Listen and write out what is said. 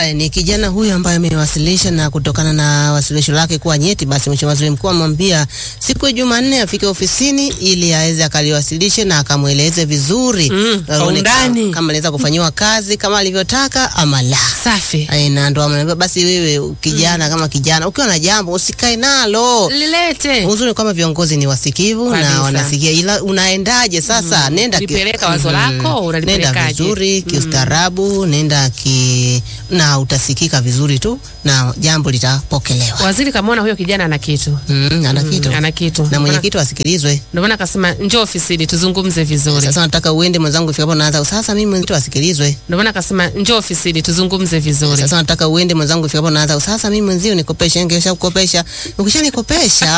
Haya, ni kijana huyu ambaye amewasilisha na kutokana na wasilisho lake kuwa nyeti, basi Mheshimiwa Waziri Mkuu amwambia siku ya Jumanne afike ofisini ili aweze akaliwasilishe na akamweleze vizuri Mm, kwa aone kama- undani. kama aliweza kufanyiwa kazi kama alivyotaka ama la. Safi. Ai, na ndo ameniambia basi wewe kijana kama kijana ukiwa na jambo usikae nalo. Lilete. Uzuri kwamba viongozi ni wasikivu Kabisa. na wanasikia, ila unaendaje sasa? Nenda ki- Ulipeleka wazo Mhm. lako, nenda unalipelekaje? vizuri kiustaarabu, nenda ki na utasikika vizuri tu na jambo litapokelewa. Waziri kamwona huyo kijana ana kitu. Mm, ana kitu Ana kitu. na Ndio mwenyekiti asikilizwe. Ndio maana akasema njoo ofisini tuzungumze vizuri. Sasa nataka uende mwenzangu, ifikapo naanza sasa, mimi mwenyekiti asikilizwe. Ndio maana akasema njoo ofisini tuzungumze vizuri. Sasa nataka uende mwenzangu, ifikapo naanza sasa, mimi mwenzio nikopesha, ningesha kukopesha, ukishanikopesha